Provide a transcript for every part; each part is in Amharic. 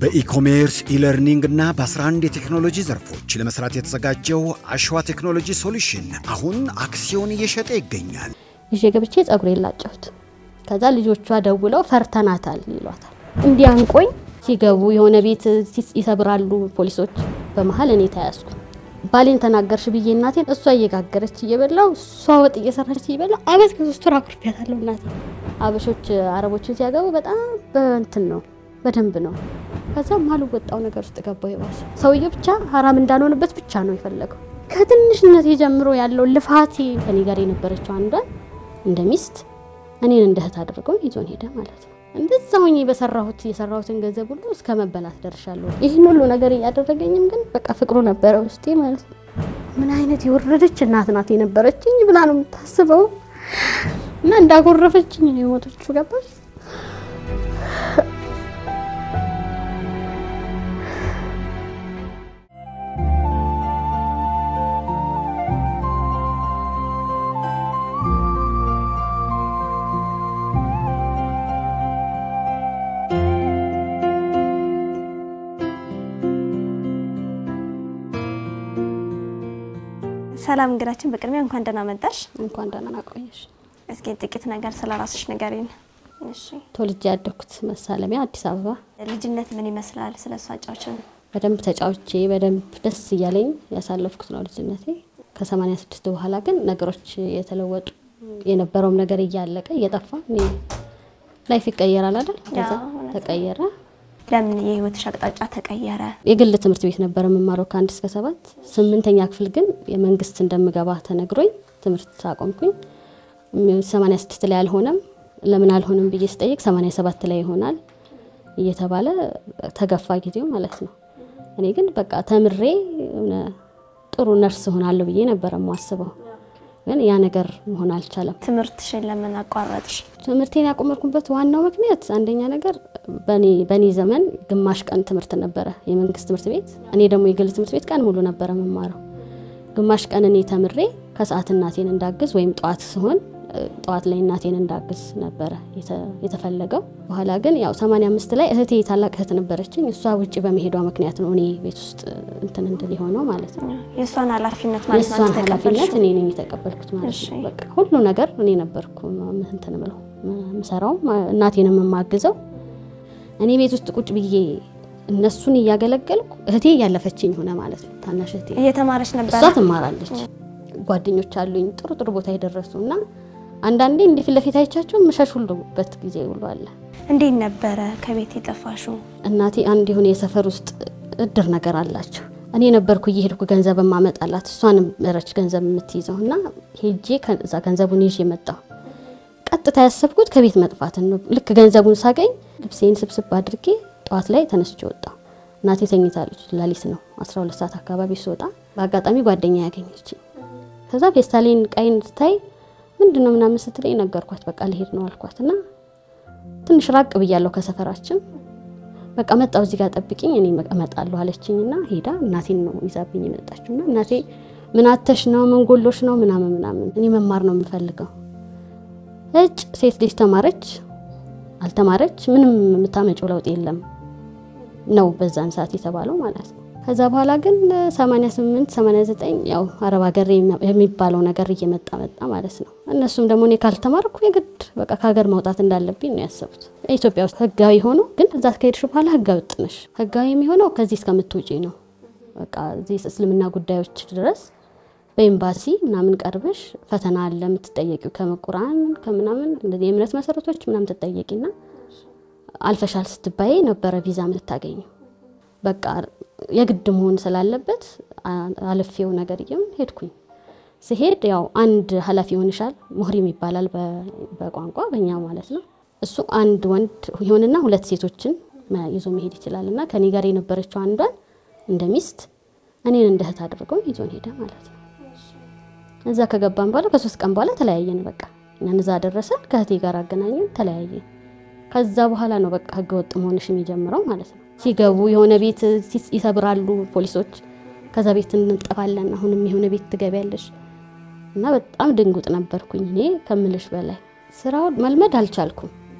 በኢኮሜርስ ኢለርኒንግ እና በ11 የቴክኖሎጂ ዘርፎች ለመስራት የተዘጋጀው አሸዋ ቴክኖሎጂ ሶሉሽን አሁን አክሲዮን እየሸጠ ይገኛል። ይዤ ገብቼ ጸጉሬ ላጨሁት። ከዛ ልጆቿ ደውለው ፈርተናታል ይሏታል። እንዲያንቆኝ ሲገቡ የሆነ ቤት ይሰብራሉ ፖሊሶች። በመሀል እኔ ተያዝኩ። ባሌን ተናገርሽ ብዬ እናቴን እሷ እየጋገረች እየበላው እሷ ወጥ እየሰራች እየበላው አመት ከሶስት ወር አኩርፊያታለሁ እናቴ። አበሾች አረቦችን ሲያገቡ በጣም በእንትን ነው በደንብ ነው። ከዛ ማልወጣው ነገር ውስጥ ገባው። ይባስ ሰውዬው ብቻ ሀራም እንዳልሆንበት ብቻ ነው የፈለገው። ከትንሽነት ጀምሮ ያለው ልፋቴ ከኔ ጋር የነበረችው አንዷን እንደ ሚስት እኔን እንደ እህት አድርገው ይዞን ሄደ ማለት ነው። እንደዛ ሆኜ በሰራሁት የሰራሁትን ገንዘብ ሁሉ እስከ መበላት ደርሻለሁ። ይህን ሁሉ ነገር እያደረገኝም ግን በቃ ፍቅሩ ነበረ ውስጤ ማለት ነው። ምን አይነት የወረደች እናት ናት የነበረችኝ ብላ ነው የምታስበው። እና እንዳጎረፈችኝ ነው የሞተችው። ገባች ሰላም እንግዳችን፣ በቅድሚያ እንኳን ደህና መጣሽ። እንኳን ደህና ቆየሽ። እስኪ ጥቂት ነገር ስለ ራስሽ ንገሪን። እሺ፣ ተወልጄ ያደኩት መሳለሚያ አዲስ አበባ። ልጅነት ምን ይመስላል? ስለ እሱ አጫውችን። በደንብ ተጫውቼ በደንብ ደስ እያለኝ ያሳለፍኩት ነው ልጅነቴ። ከሰማንያ ስድስት በኋላ ግን ነገሮች የተለወጡ የነበረውም ነገር እያለቀ እየጠፋ እኔ ላይፍ ይቀየራል አይደል? ከዛ እውነት ነው። ተቀየረ። ለምን የህይወትሽ አቅጣጫ ተቀየረ? የግል ትምህርት ቤት ነበር የምማረው ከአንድ እስከ ሰባት። ስምንተኛ ክፍል ግን የመንግስት እንደምገባ ተነግሮኝ ትምህርት አቆምኩኝ። ሰማንያ ስድስት ላይ አልሆነም። ለምን አልሆነም ብዬ ስጠይቅ ሰማንያ ሰባት ላይ ይሆናል እየተባለ ተገፋ ጊዜው ማለት ነው። እኔ ግን በቃ ተምሬ የሆነ ጥሩ ነርስ ሆናለሁ ብዬ ነበረ የማስበው። ግን ያ ነገር መሆን አልቻለም። ትምህርትሽን ለምን አቋረጥሽ? ትምህርቴን ያቆመርኩበት ዋናው ምክንያት አንደኛ ነገር በእኔ ዘመን ግማሽ ቀን ትምህርት ነበረ የመንግስት ትምህርት ቤት። እኔ ደግሞ የግል ትምህርት ቤት ቀን ሙሉ ነበረ የምማረው። ግማሽ ቀን እኔ ተምሬ ከሰዓት እናቴን እንዳግዝ ወይም ጠዋት ሲሆን ጠዋት ላይ እናቴን እንዳግዝ ነበረ የተፈለገው። በኋላ ግን ያው 85 ላይ እህቴ ታላቅ እህት ነበረችኝ። እሷ ውጭ በመሄዷ ምክንያት ነው እኔ ቤት ውስጥ እንትን እንድል የሆነው ማለት ነው። የእሷን ኃላፊነት ማለት ነው የእሷን አንቺ ኃላፊነት ተቀበልሽው? እኔ ነኝ የተቀበልኩት ማለት እሺ። ነው። በቃ ሁሉ ነገር እኔ ነበርኩ እንትን ምለው ምሰራው እናቴንም የማግዘው እኔ ቤት ውስጥ ቁጭ ብዬ እነሱን እያገለገልኩ እህቴ እያለፈችኝ ሆነ ማለት ነው። ታናሽ እህቴ እየተማረች ነበር። እሷ ትማራለች። ጓደኞች አሉኝ ጥሩ ጥሩ ቦታ የደረሱ እና አንዳንዴ እንዲህ ፊት ለፊት አይቻቸው ምሸሽ ሁሉበት ጊዜ ሁሉ አለ። እንዴት ነበረ ከቤት የጠፋሽው? እናቴ አንድ የሆነ የሰፈር ውስጥ እድር ነገር አላቸው። እኔ ነበርኩ እየሄድኩ ገንዘብ ማመጣላት እሷንም ረች ገንዘብ የምትይዘው እና ሄጄ ከዛ ገንዘቡን ይዤ መጣሁ። ቀጥታ ያሰብኩት ከቤት መጥፋትን ነው። ልክ ገንዘቡን ሳገኝ ልብሴን ስብስብ አድርጌ ጠዋት ላይ ተነስቼ ወጣሁ። እናቴ ተኝታለች። ሌሊት ነው 12 ሰዓት አካባቢ ስወጣ በአጋጣሚ ጓደኛ ያገኘች። ከዛ ፌስታሌን ቀይን ስታይ ምንድን ነው ምናምን ስትለኝ ነገርኳት። በቃ ልሄድ ነው አልኳት እና ትንሽ ራቅ ብያለሁ ከሰፈራችን በቃ መጣው እዚህ ጋር ጠብቂኝ እኔ እመጣለሁ አለችኝ እና ሄዳ እናቴን ነው ይዛብኝ የመጣችው እና እናቴ ምን አተሽ ነው ምን ጎሎሽ ነው ምናምን ምናምን እኔ መማር ነው የምፈልገው እጭ ሴት ልጅ ተማረች አልተማረች ምንም የምታመጪው ለውጥ የለም ነው በዛን ሰዓት የተባለው ማለት ነው ከዛ በኋላ ግን 88 89 ያው አረብ ሀገር የሚባለው ነገር እየመጣ መጣ ማለት ነው እነሱም ደግሞ እኔ ካልተማርኩ የግድ በቃ ከሀገር መውጣት እንዳለብኝ ነው ያሰቡት ኢትዮጵያ ውስጥ ህጋዊ ሆኖ ግን እዛ ከሄድሽ በኋላ ህጋዊ ወጥ ነሽ ህጋዊ የሚሆነው ከዚህ እስከምትውጪ ነው በቃ እዚህ እስልምና ጉዳዮች ድረስ በኤምባሲ ምናምን ቀርበሽ ፈተና አለ የምትጠየቂው ከመቁራን ከምናምን እንደዚህ የእምነት መሰረቶች ምናምን ትጠየቂና አልፈሻል ስትባይ ነበረ ቪዛ የምታገኙ በቃ የግድ መሆን ስላለበት አልፌው ነገር እየም ሄድኩኝ። ስሄድ ያው አንድ ኃላፊ ይሆንሻል፣ ሙህሪም ይባላል በቋንቋ በእኛ ማለት ነው። እሱ አንድ ወንድ ይሆንና ሁለት ሴቶችን ይዞ መሄድ ይችላል። እና ከኔ ጋር የነበረችው አንዷን እንደ ሚስት እኔን እንደ እህት አድርገው ይዞን ሄደ ማለት ነው። እዛ ከገባን በኋላ ከሶስት ቀን በኋላ ተለያየን። በቃ እኛን እዛ ደረሰን፣ ከእህቴ ጋር አገናኘን፣ ተለያየን። ከዛ በኋላ ነው በቃ ህገወጥ መሆንሽ የሚጀምረው ማለት ነው። ሲገቡ የሆነ ቤት ይሰብራሉ ፖሊሶች። ከዛ ቤት እንጠፋለን፣ አሁንም የሆነ ቤት ትገቢያለሽ እና በጣም ድንጉጥ ነበርኩኝ እኔ ከምልሽ በላይ ስራውን መልመድ አልቻልኩም።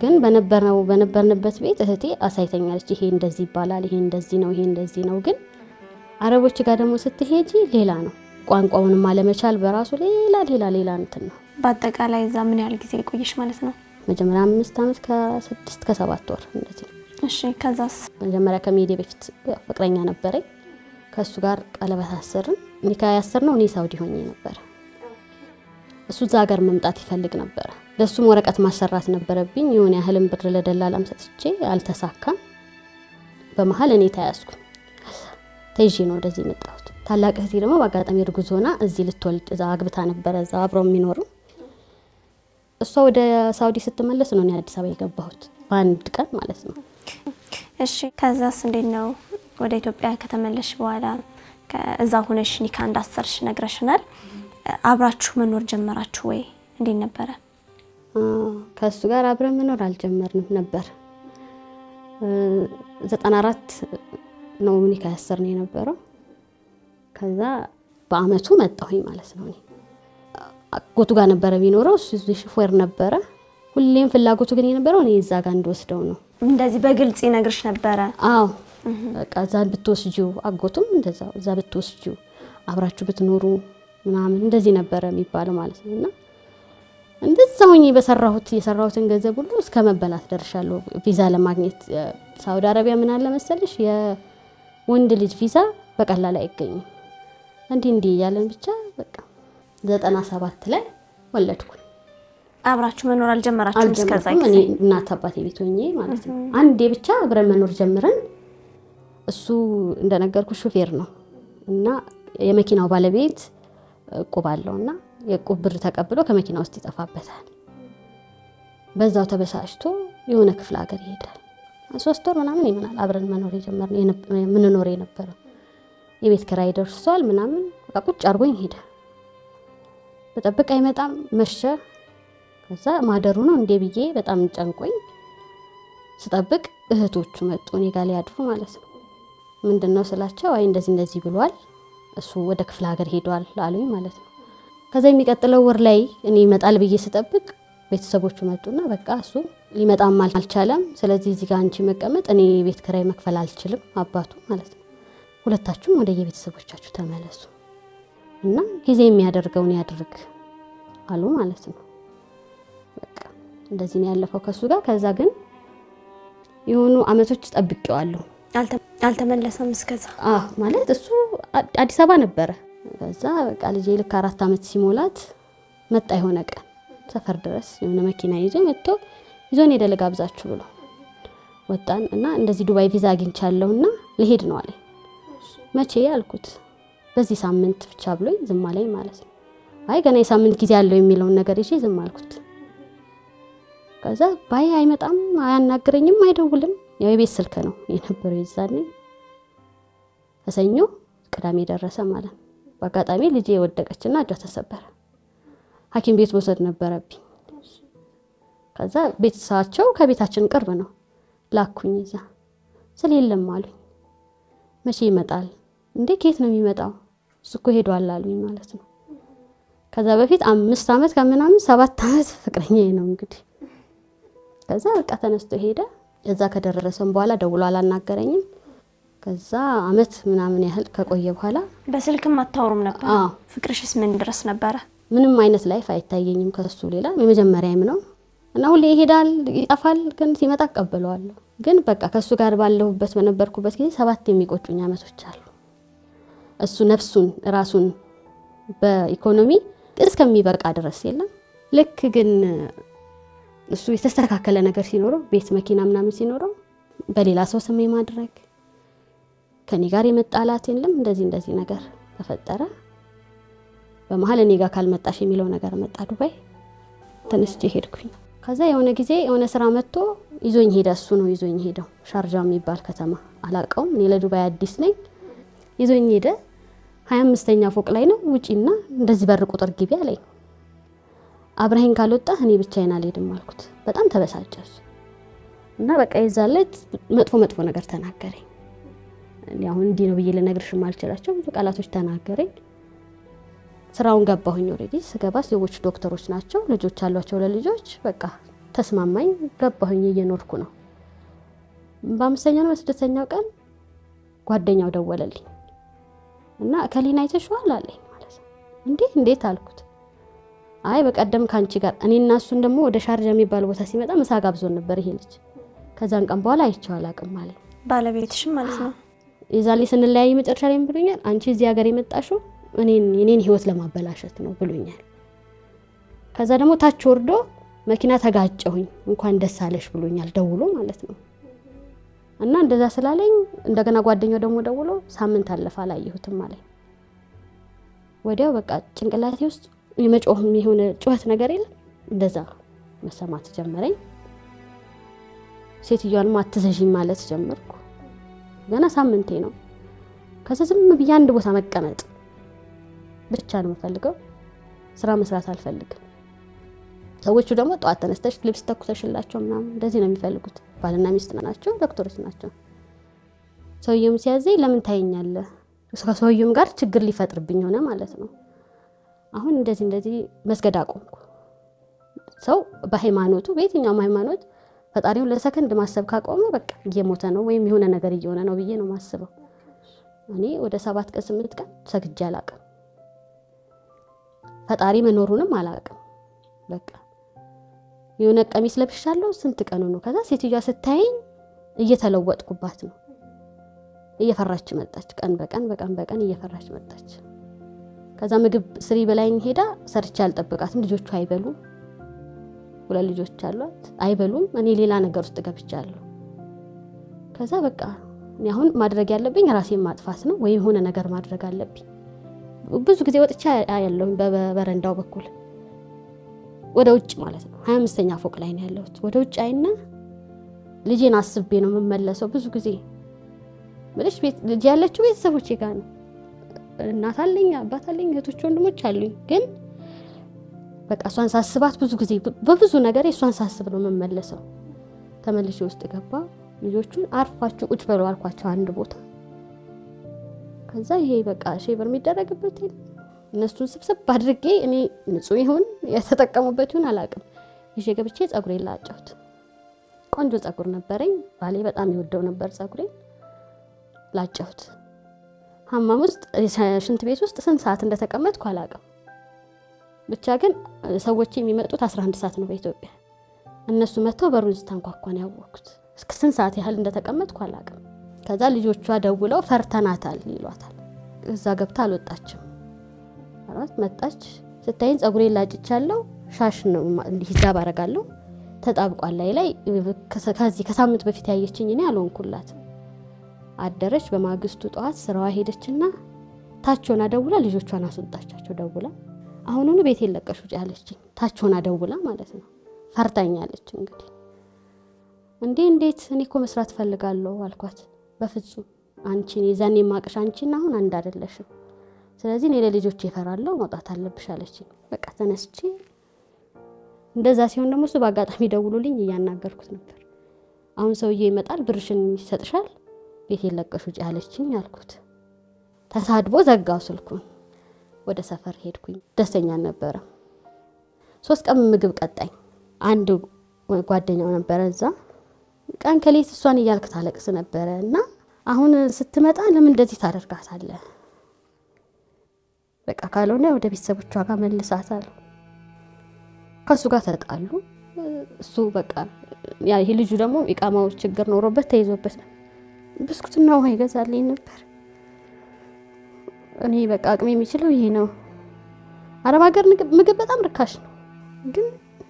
ግን በነበረው በነበርንበት ቤት እህቴ አሳይተኛለች። ይሄ እንደዚህ ይባላል፣ ይሄ እንደዚህ ነው፣ ይሄ እንደዚህ ነው። ግን አረቦች ጋር ደግሞ ስትሄጂ ሌላ ነው። ቋንቋውንም አለመቻል በራሱ ሌላ ሌላ ሌላ እንትን ነው። በአጠቃላይ እዛ ምን ያህል ጊዜ ቆየሽ ማለት ነው? መጀመሪያ አምስት ዓመት ከስድስት ከሰባት ወር እንደዚህ ነው። እሺ ከዛስ? መጀመሪያ ከመሄዴ በፊት ፍቅረኛ ነበረኝ። ከእሱ ጋር ቀለበት አሰርን። ኒካ ያሰር ነው እኔ ሳውዲ ሆኜ ነበረ። እሱ እዛ ሀገር መምጣት ይፈልግ ነበረ። ለእሱም ወረቀት ማሰራት ነበረብኝ። የሆነ ያህልም ብር ለደላላም ሰጥቼ አልተሳካም። በመሀል እኔ ተያዝኩኝ። ተይዤ ነው ወደዚህ የመጣሁት። ታላቅ እህቴ ደግሞ በአጋጣሚ እርጉዝ ሆና እዚህ ልትወልድ እዛ አግብታ ነበረ፣ እዛ አብረው የሚኖሩ እሷ ወደ ሳውዲ ስትመለስ ነው እኔ አዲስ አበባ የገባሁት በአንድ ቀን ማለት ነው። እሺ ከዛስ እንዴት ነው ወደ ኢትዮጵያ ከተመለሽ በኋላ እዛ ሁነሽ ኒካ እንዳሰርሽ ነግረሽናል። አብራችሁ መኖር ጀመራችሁ ወይ? እንዴት ነበረ? ከእሱ ጋር አብረን መኖር አልጀመርንም ነበር። ዘጠና አራት ነው ኒካ ያሰርን የነበረው። ከዛ በአመቱ መጣሁኝ ማለት ነው። እኔ አጎቱ ጋር ነበረ የሚኖረው እሱ እዚህ ሹፌር ነበረ። ሁሌም ፍላጎቱ ግን የነበረው እኔ እዛ ጋር እንድወስደው ነው። እንደዚህ በግልጽ ይነግርሽ ነበረ? አዎ በቃ እዛ ብትወስጂው፣ አጎቱም እንደዛ እዛ ብትወስጂው፣ አብራችሁ ብትኖሩ ምናምን እንደዚህ ነበረ የሚባለው ማለት ነው። እና እንደዛ ሆኜ በሰራሁት የሰራሁትን ገንዘብ ሁሉ እስከ መበላት ደርሻለሁ። ቪዛ ለማግኘት ሳውዲ አረቢያ ምን አለ መሰልሽ የወንድ ልጅ ቪዛ በቀላል አይገኝም። እንዲህ እንዲህ እያለን ብቻ በቃ ዘጠና ሰባት ላይ ወለድኩኝ። አብራችሁ መኖር አልጀመራችሁም? እስከዛ አልጀመርኩም። ጊዜ እኔ እናት አባቴ ቤት ሆኜ ማለት ነው። አንዴ ብቻ አብረን መኖር ጀምረን እሱ እንደነገርኩ ሹፌር ነው እና የመኪናው ባለቤት እቁብ አለው እና የእቁብ ብር ተቀብሎ ከመኪና ውስጥ ይጠፋበታል። በዛው ተበሳጭቶ የሆነ ክፍለ ሀገር ይሄዳል። ሶስት ወር ምናምን ይሆናል አብረን መኖር የጀመርነው የምንኖር የነበረው የቤት ኪራይ ደርሷል ምናምን በቃ ቁጭ አድርጎኝ ሄደ። በጠብቅ አይመጣም መሸ። ከዛ ማደሩ ነው እንዴ ብዬ በጣም ጨንቆኝ ስጠብቅ እህቶቹ መጡ እኔ ጋር ሊያድሩ ማለት ነው። ምንድን ነው ስላቸው አይ እንደዚህ እንደዚህ ብሏል እሱ ወደ ክፍለ ሀገር ሄዷል አሉኝ ማለት ነው። ከዛ የሚቀጥለው ወር ላይ እኔ ይመጣል ብዬ ስጠብቅ ቤተሰቦቹ መጡና በቃ እሱ ሊመጣም አልቻለም። ስለዚህ እዚህ ጋር አንቺ መቀመጥ እኔ የቤት ኪራይ መክፈል አልችልም አባቱ ማለት ነው። ሁለታችሁም ወደ የቤተሰቦቻችሁ ተመለሱ እና ጊዜ የሚያደርገውን ያድርግ አሉ ማለት ነው። በቃ እንደዚህ ነው ያለፈው ከሱ ጋር። ከዛ ግን የሆኑ አመቶች ጠብቄዋለሁ። አልተመለሰም እስከዛ። አዎ ማለት እሱ አዲስ አበባ ነበረ። ከዛ በቃ ልጄ ልክ አራት አመት ሲሞላት መጣ። የሆነ ቀን ሰፈር ድረስ የሆነ መኪና ይዞ መጥቶ ይዞን ሄደ ልጋብዛችሁ ብሎ ወጣን እና እንደዚህ ዱባይ ቪዛ አግኝቻለሁ እና ልሄድ ነው አለኝ። መቼ አልኩት። በዚህ ሳምንት ብቻ ብሎኝ ዝም አለኝ ማለት ነው። አይ ገና የሳምንት ጊዜ አለው የሚለውን ነገር ይዤ ዝም አልኩት። ከዛ ባይ አይመጣም፣ አያናግረኝም፣ አይደውልም። ያው የቤት ስልክ ነው የነበረው የዛኔ። ከሰኞ ቅዳሜ ደረሰ ማለት ነው። በአጋጣሚ ልጄ የወደቀችና እጇ ተሰበረ። ሐኪም ቤት መውሰድ ነበረብኝ። ከዛ ቤተሰባቸው ከቤታችን ቅርብ ነው። ላኩኝ እዛ ስለ የለም አሉኝ። መቼ ይመጣል እንዴ? ከየት ነው የሚመጣው? እሱ እኮ ሄዷል አሉኝ ማለት ነው። ከዛ በፊት አምስት ዓመት ከምናምን ሰባት ዓመት ፍቅረኛ ነው እንግዲህ። ከዛ በቃ ተነስቶ ሄደ። እዛ ከደረሰም በኋላ ደውሎ አላናገረኝም። ከዛ አመት ምናምን ያህል ከቆየ በኋላ በስልክም አታወሩም ነበር? አዎ ፍቅርሽስ ምን ድረስ ነበረ? ምንም አይነት ላይፍ አይታየኝም ከሱ ሌላ የመጀመሪያም ነው እና ሁሌ ይሄዳል ይጠፋል፣ ግን ሲመጣ እቀበለዋለሁ። ግን በቃ ከእሱ ጋር ባለሁበት በነበርኩበት ጊዜ ሰባት የሚቆጩኝ አመቶች አሉ። እሱ ነፍሱን ራሱን በኢኮኖሚ እስከሚበቃ ድረስ የለም። ልክ ግን እሱ የተስተካከለ ነገር ሲኖረው ቤት መኪና ምናምን ሲኖረው በሌላ ሰው ስም ማድረግ ከኔ ጋር የመጣላት የለም። እንደዚህ እንደዚህ ነገር ተፈጠረ። በመሀል እኔ ጋር ካልመጣሽ የሚለው ነገር መጣ። ዱባይ ተነስቼ ሄድኩኝ። ከዛ የሆነ ጊዜ የሆነ ስራ መጥቶ ይዞኝ ሄደ። እሱ ነው ይዞኝ ሄደው ሻርጃ የሚባል ከተማ አላውቀውም። እኔ ለዱባይ አዲስ ነኝ። ይዞኝ ሄደ። ሀያ አምስተኛ ፎቅ ላይ ነው ውጪና እንደዚህ በር ቁጥር ግቢ አለኝ። አብረኸኝ ካልወጣ እኔ ብቻዬን አልሄድም አልኩት። በጣም ተበሳጨ እሱ እና በቃ የዛለት መጥፎ መጥፎ ነገር ተናገረኝ። እኔ አሁን እንዲህ ነው ብዬ ልነግርሽ የማልችላቸው ብዙ ቃላቶች ተናገረኝ። ስራውን ገባሁኝ። ኦልሬዲ ስገባ ሰዎች ዶክተሮች ናቸው፣ ልጆች አሏቸው ለልጆች በቃ ተስማማኝ። ገባሁኝ፣ እየኖርኩ ነው። በአምስተኛው ነው በስድስተኛው ቀን ጓደኛው ደወለልኝ እና እከሌን አይተሽዋል አለኝ ማለት ነው። እንዴ እንዴት አልኩት። አይ በቀደም ከአንቺ ጋር እኔ እና እሱን ደግሞ ወደ ሻርጃ የሚባል ቦታ ሲመጣ ምሳ ጋብዞን ነበር ይሄ ልጅ። ከዛን ቀን በኋላ አይቼው አላውቅም አለኝ። ባለቤትሽም ማለት ነው። የዛኔ ስንለያይ መጨረሻ ላይ ብሎኛል፣ አንቺ እዚህ ሀገር የመጣሽው እኔን የኔን ህይወት ለማበላሸት ነው ብሎኛል። ከዛ ደግሞ ታች ወርዶ መኪና ተጋጨሁኝ እንኳን ደስ አለሽ ብሎኛል ደውሎ ማለት ነው። እና እንደዛ ስላለኝ እንደገና ጓደኛው ደግሞ ደውሎ ሳምንት አለፈ አላየሁትም አለኝ። ወዲያው በቃ ጭንቅላቴ ውስጥ የመጮህ የሆነ ጩኸት ነገር የለም እንደዛ መሰማት ጀመረኝ። ሴትዮዋንም አትዘዥኝ ማለት ጀመርኩ። ገና ሳምንቴ ነው። ከዛ ዝም ብዬ አንድ ቦታ መቀመጥ ብቻ ነው የምፈልገው። ስራ መስራት አልፈልግም። ሰዎቹ ደግሞ ጠዋት ተነስተሽ ልብስ ተኩሰሽላቸው ምናምን እንደዚህ ነው የሚፈልጉት። ባልና ሚስት ናቸው፣ ዶክተሮች ናቸው። ሰውየውም ሲያዘኝ ለምን ታየኛለህ? ከሰውየውም ጋር ችግር ሊፈጥርብኝ ሆነ ማለት ነው። አሁን እንደዚህ እንደዚህ መስገድ አቆምኩ። ሰው በሃይማኖቱ በየትኛውም ሃይማኖት ፈጣሪውን ለሰከንድ ማሰብ ካቆመ በቃ እየሞተ ነው ወይም የሆነ ነገር እየሆነ ነው ብዬ ነው ማስበው። እኔ ወደ ሰባት ቀን ስምንት ቀን ሰግጄ አላቅም። ፈጣሪ መኖሩንም አላቅም። በቃ የሆነ ቀሚስ ለብሻለሁ። ስንት ቀኑ ነው? ከዛ ሴትዮዋ ስታየኝ እየተለወጥኩባት ነው። እየፈራች መጣች። ቀን በቀን በቀን በቀን እየፈራች መጣች። ከዛ ምግብ ስሪ በላይኝ ሄዳ ሰርቼ አልጠብቃትም። ልጆቹ አይበሉም። ሁለት ልጆች አሏት፣ አይበሉም። እኔ ሌላ ነገር ውስጥ ገብቻለሁ። ከዛ በቃ እኔ አሁን ማድረግ ያለብኝ ራሴን ማጥፋት ነው ወይም የሆነ ነገር ማድረግ አለብኝ። ብዙ ጊዜ ወጥቻ ያለሁኝ በበረንዳው በኩል ወደ ውጭ ማለት ነው። ሀያ አምስተኛ ፎቅ ላይ ነው ያለሁት። ወደ ውጭ አይና ልጄን አስቤ ነው የምመለሰው። ብዙ ጊዜ ምልሽ ልጅ ያለችው ቤተሰቦቼ ጋር ነው። እናት አለኝ፣ አባት አለኝ፣ እህቶች ወንድሞች አሉኝ። ግን በቃ እሷን ሳስባት ብዙ ጊዜ በብዙ ነገር እሷን ሳስብ ነው የምመለሰው። ተመልሼ ውስጥ ገባ። ልጆቹን አርፋችሁ ቁጭ በሉ አልኳቸው አንድ ቦታ። ከዛ ይሄ በቃ ሼበር የሚደረግበት እነሱን ስብስብ አድርጌ እኔ ንጹህ ይሁን የተጠቀሙበት ይሁን አላውቅም፣ ይዤ ገብቼ ጸጉሬን ላጨሁት። ቆንጆ ጸጉር ነበረኝ። ባሌ በጣም ይወደው ነበር ጸጉሬን። ላጨሁት። ሀማም ውስጥ ሽንት ቤት ውስጥ ስንት ሰዓት እንደተቀመጥኩ አላውቅም። ብቻ ግን ሰዎች የሚመጡት 11 ሰዓት ነው በኢትዮጵያ። እነሱ መጥተው በሩን ስታንኳኳን ያወቅኩት። እስከ ስንት ሰዓት ያህል እንደተቀመጥኩ አላውቅም። ከዛ ልጆቿ ደውለው ፈርተናታል ይሏታል። እዛ ገብታ አልወጣችም። አራት መጣች። ስታይን ጸጉሬን ላጭቻለሁ። ሻሽ ነው እንዲህ ሂጃብ አደርጋለሁ ተጣብቋል ላይ ላይ ከዚህ ከሳምንት በፊት ያየችኝ እኔ አልሆንኩላት። አደረች። በማግስቱ ጠዋት ስራዋ ሄደችና ታች ሆና ደውላ ልጆቿን አስወጣቻቸው። ደውላ አሁኑኑ ቤት የለቀሽ ውጭ ያለችኝ ታች ሆና ደውላ ማለት ነው። ፈርታኛለች። እንግዲህ እንዴ እንዴት እኔ እኮ መስራት ፈልጋለሁ አልኳት። በፍጹም አንቺን የዛኔ የማቅሽ አንቺን አሁን አንድ አይደለሽም። ስለዚህ እኔ ለልጆች ይፈራለሁ መውጣት አለብሽ አለችኝ። በቃ ተነስቼ እንደዛ ሲሆን ደግሞ እሱ በአጋጣሚ ደውሎልኝ እያናገርኩት ነበር። አሁን ሰውዬ ይመጣል ብርሽን ይሰጥሻል ቤት የለቀሽ ውጭ ያለችኝ አልኩት። ተሳድቦ ዘጋው ስልኩን። ወደ ሰፈር ሄድኩኝ። ደስተኛ አልነበረም። ሶስት ቀን ምግብ ቀጣኝ። አንድ ጓደኛው ነበረ እዛ ቀን ከሌት እሷን እያልክ ታለቅስ ነበረ እና አሁን ስትመጣ ለምን እንደዚህ ታደርጋታለህ? በቃ ካልሆነ ወደ ቤተሰቦቿ ጋር መልሳት አሉ። ከእሱ ጋር ተጣሉ። እሱ በቃ ይህ ልጁ ደግሞ የቃማው ችግር ኖሮበት ተይዞበት ነው። ብስኩትና ውሃ ይገዛልኝ ነበር። እኔ በቃ አቅሜ የሚችለው ይሄ ነው። አረብ ሀገር ምግብ በጣም ርካሽ ነው፣ ግን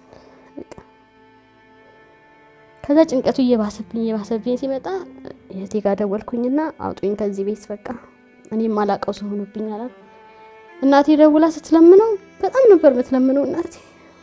ከዛ ጭንቀቱ እየባሰብኝ እየባሰብኝ ሲመጣ እህቴ ጋር ደወልኩኝና አውጡኝ ከዚህ ቤት በቃ እኔ የማላውቀው ሰው ሆኖብኛል። እናቴ ደውላ ስትለምነው በጣም ነበር የምትለምነው እናቴ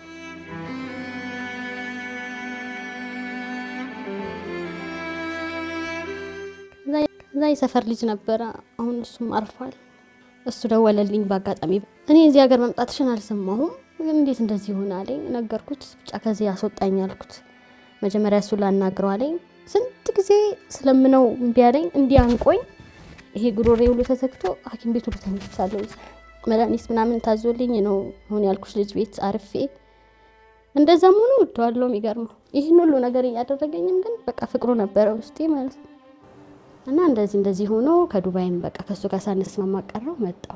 ከዛ የሰፈር ልጅ ነበረ። አሁን እሱም አርፏል። እሱ ደወለልኝ በአጋጣሚ። እኔ እዚህ ሀገር መምጣትሽን አልሰማሁም፣ ግን እንዴት እንደዚህ ሆነ አለኝ። ነገርኩት። ብቻ ከዚህ አስወጣኝ አልኩት። መጀመሪያ እሱ ላናግረው አለኝ። ስንት ጊዜ ስለምነው እምቢ አለኝ። እንዲህ አንቆኝ ይሄ ጉሮሬ ሁሉ ተዘግቶ ሐኪም ቤት ሁሉ ተኝቻለሁ። መድኃኒት ምናምን ታዞልኝ ነው አሁን ያልኩሽ ልጅ ቤት አርፌ እንደዛም ሆኖ እወደዋለሁ። የሚገርመው ይህን ሁሉ ነገር እያደረገኝም ግን በቃ ፍቅሩ ነበረ ውስጤ ማለት ነው። እና እንደዚህ እንደዚህ ሆኖ ከዱባይም በቃ ከእሱ ጋር ሳንስማማ ቀረው መጣሁ።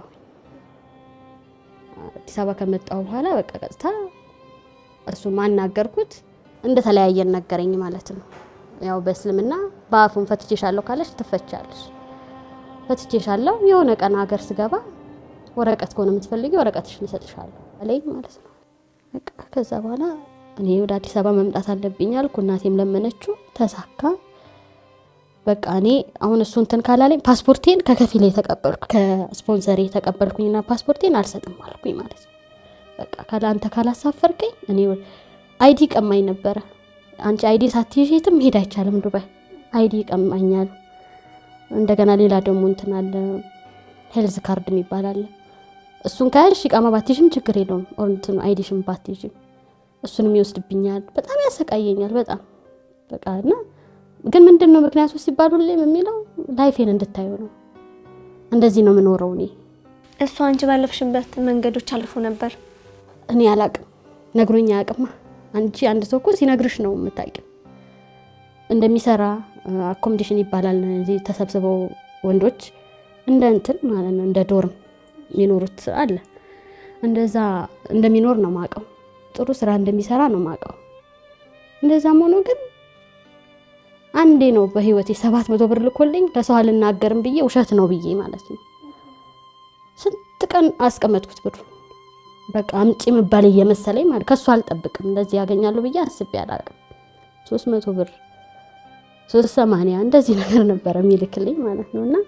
አዲስ አበባ ከመጣሁ በኋላ በቃ ቀጥታ እሱ ማናገርኩት እንደተለያየን ነገረኝ ማለት ነው። ያው በእስልምና በአፉን ፈትቼሻለሁ ካለሽ ትፈቻለሽ። ፈትቼሻለሁ የሆነ ቀን ሀገር ስገባ ወረቀት ከሆነ የምትፈልጊ ወረቀትሽን እሰጥሻለሁ አለኝ ማለት ነው። በቃ ከዛ በኋላ እኔ ወደ አዲስ አበባ መምጣት አለብኝ አልኩ። እናቴም ለመነችው፣ ተሳካ። በቃ እኔ አሁን እሱ እንትን ካላለኝ ፓስፖርቴን ከከፊል የተቀበልኩ ከስፖንሰር የተቀበልኩኝና ፓስፖርቴን አልሰጥም አልኩኝ ማለት ነው። በቃ ካለ አንተ ካላሳፈርከኝ እኔ አይዲ ቀማኝ ነበረ። አንቺ አይዲ ሳትይዥ የትም መሄድ አይቻልም ዱባይ። አይዲ ይቀማኛል። እንደገና ሌላ ደግሞ እንትን አለ ሄልዝ ካርድ የሚባል አለ። እሱን ከያልሽ ቃማ ባትይዥም ችግር የለውም። እንትኑ አይዲሽም ባትይዥም እሱንም ይወስድብኛል። በጣም ያሰቃየኛል። በጣም በቃ እና ግን ምንድን ነው ምክንያቱ ሲባል ሁሌም የሚለው ላይፌን እንድታዩ ነው። እንደዚህ ነው የምኖረው እኔ እሱ አንቺ ባለፍሽበት መንገዶች አልፎ ነበር። እኔ አላቅም ነግሮኛ አያውቅማ። አንቺ አንድ ሰው እኮ ሲነግርሽ ነው የምታውቂው። እንደሚሰራ አኮሞዴሽን ይባላል። እዚህ ተሰብስበው ወንዶች እንደ እንትን ማለት ነው እንደ ዶርም የሚኖሩት አለ። እንደዛ እንደሚኖር ነው ማውቀው። ጥሩ ስራ እንደሚሰራ ነው ማውቀው። እንደዛም ሆኖ ግን አንዴ ነው በህይወቴ ሰባት መቶ ብር ልኮልኝ ለሰው አልናገርም ብዬ ውሸት ነው ብዬ ማለት ነው ስንት ቀን አስቀመጥኩት ብሩ በቃ አምጪ ምባል እየመሰለኝ ማለት ከሱ አልጠብቅም እንደዚህ ያገኛሉ ብዬ አስቤ አላውቅም። ሶስት መቶ ብር ሶስት ሰማንያ እንደዚህ ነገር ነበረ የሚልክልኝ ማለት ነው። እና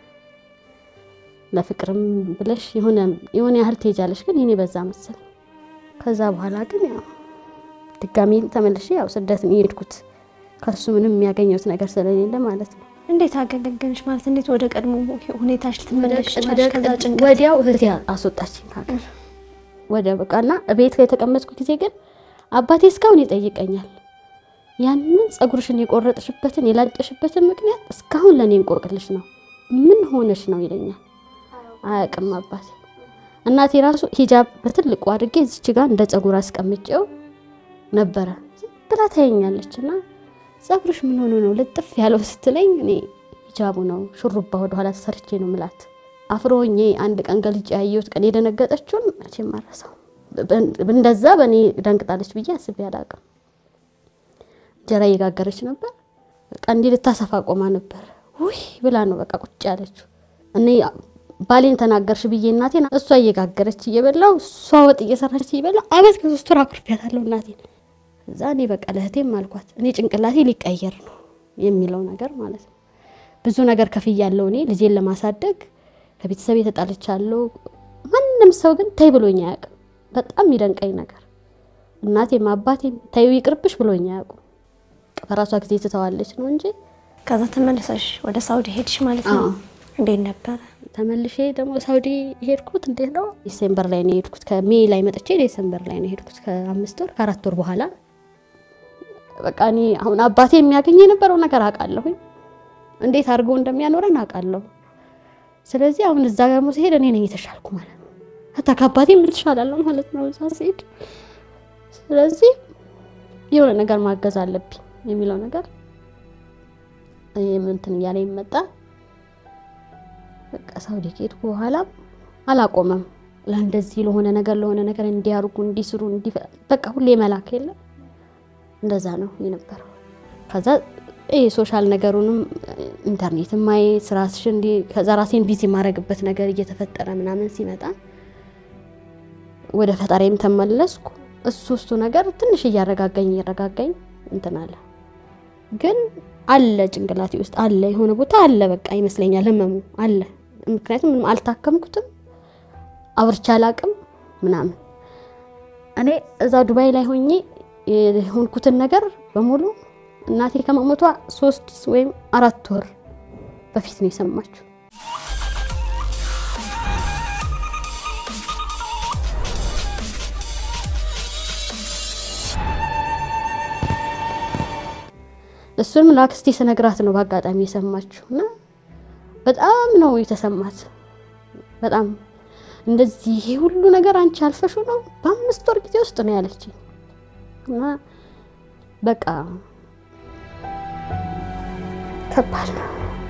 ለፍቅርም ብለሽ የሆነ የሆነ ያህል ትሄጃለሽ፣ ግን ይኔ በዛ መሰል። ከዛ በኋላ ግን ያው ድጋሚ ተመልሼ ያው ስደት ነው የሄድኩት ከሱ ምንም የሚያገኘውት ነገር ስለሌለ ማለት ነው። እንዴት አገገገንሽ ማለት እንዴት ወደ ቀድሞ ሁኔታሽ ልትመለሽ ቻልሽ? ከዛ ጭንቀት ወዲያው እህቴ አስወጣችኝ ከሀገር ወደ በቃና ቤት ላይ የተቀመጥኩ ጊዜ ግን አባቴ እስካሁን ይጠይቀኛል። ያንን ፀጉርሽን የቆረጥሽበትን የላጨሽበትን ምክንያት እስካሁን ለእኔ እንቆቅልሽ ነው። ምን ሆነሽ ነው ይለኛል። አያውቅም አባቴ። እናቴ ራሱ ሂጃብ በትልቁ አድርጌ እዚች ጋር እንደ ፀጉር አስቀምጬው ነበረ። ዝም ብላ ታየኛለች እና ፀጉርሽ ምን ሆኖ ነው ልጥፍ ያለው ስትለኝ እኔ ሂጃቡ ነው ሹሩባ ወደኋላ ተሰርቼ ነው ምላት አፍሮኜ አንድ ቀን ገልጬ ያየሁት ቀን የደነገጠችውን መቼም አልረሳው። እንደዛ በእኔ ደንግጣለች ብዬ አስቤ አላውቅም። እንጀራ እየጋገረች ነበር። በቃ እንዲህ ልታሰፋ ቆማ ነበር። ውይ ብላ ነው በቃ ቁጭ ያለችው። እኔ ባሌን ተናገርሽ ብዬ እናቴን እሷ እየጋገረች እየበላው እሷ ወጥ እየሰራች እየበላው አመት ከሶስት ወር አኩርፊያታለሁ እናቴን። እዛ እኔ በቃ ለእህቴም አልኳት እኔ ጭንቅላቴ ሊቀየር ነው የሚለው ነገር ማለት ነው። ብዙ ነገር ከፍያለሁ እኔ ልጄን ለማሳደግ ከቤተሰብ የተጣለቻለሁ። ማንም ሰው ግን ተይ ብሎኝ አያውቅም። በጣም የሚደንቀኝ ነገር እናቴም አባቴም ተይው ይቅርብሽ ብሎኝ አያውቁም። በራሷ ጊዜ ትተዋለች ነው እንጂ ከዛ ተመልሰሽ ወደ ሳውዲ ሄድሽ ማለት ነው። አዎ። እንዴት ነበረ? ተመልሼ ደግሞ ሳውዲ ሄድኩት። እንዴት ነው ዲሴምበር ላይ ነው የሄድኩት። ከሜይ ላይ መጥቼ ዲሴምበር ላይ ነው የሄድኩት። ከአምስት ወር ከአራት ወር በኋላ በቃ እኔ አሁን አባቴ የሚያገኝ የነበረው ነገር አውቃለሁኝ። እንዴት አድርጎ እንደሚያኖረን አውቃለሁ። ስለዚህ አሁን እዛ ደግሞ ሲሄድ እኔ ነኝ የተሻልኩ ማለት ነው። ሀታ ከአባቴም ልትሻላለሁ ማለት ነው እዛ ሲሄድ። ስለዚህ የሆነ ነገር ማገዝ አለብኝ የሚለው ነገር እንትን እያለ ይመጣ በቃ ሳውዲ ከሄድኩ በኋላ አላቆመም። ለእንደዚህ ለሆነ ነገር ለሆነ ነገር እንዲያርጉ እንዲስሩ እንዲ በቃ ሁሌ መላክ የለም እንደዛ ነው የነበረው። ከዛ ይሄ ሶሻል ነገሩንም ኢንተርኔት ማየት ራስሽን እንዲ ከዛ ራሴን ቢዚ የማደርግበት ነገር እየተፈጠረ ምናምን ሲመጣ ወደ ፈጣሪም ተመለስኩ። እሱ እሱ ነገር ትንሽ እያረጋጋኝ እያረጋጋኝ እንትን አለ። ግን አለ ጭንቅላቴ ውስጥ አለ የሆነ ቦታ አለ በቃ ይመስለኛል ህመሙ አለ። ምክንያቱም ምንም አልታከምኩትም አውርቼ አላቅም ምናምን እኔ እዛ ዱባይ ላይ ሆኜ የሆንኩትን ነገር በሙሉ እናቴ ከመሞቷ ሶስት ወይም አራት ወር በፊት ነው የሰማችው። እሱንም ለአክስቴ ስነግራት ነው በአጋጣሚ የሰማችው እና በጣም ነው የተሰማት። በጣም እንደዚህ ይሄ ሁሉ ነገር አንቺ አልፈሹ ነው በአምስት ወር ጊዜ ውስጥ ነው ያለችኝ። እና በቃ ከባድ ነው።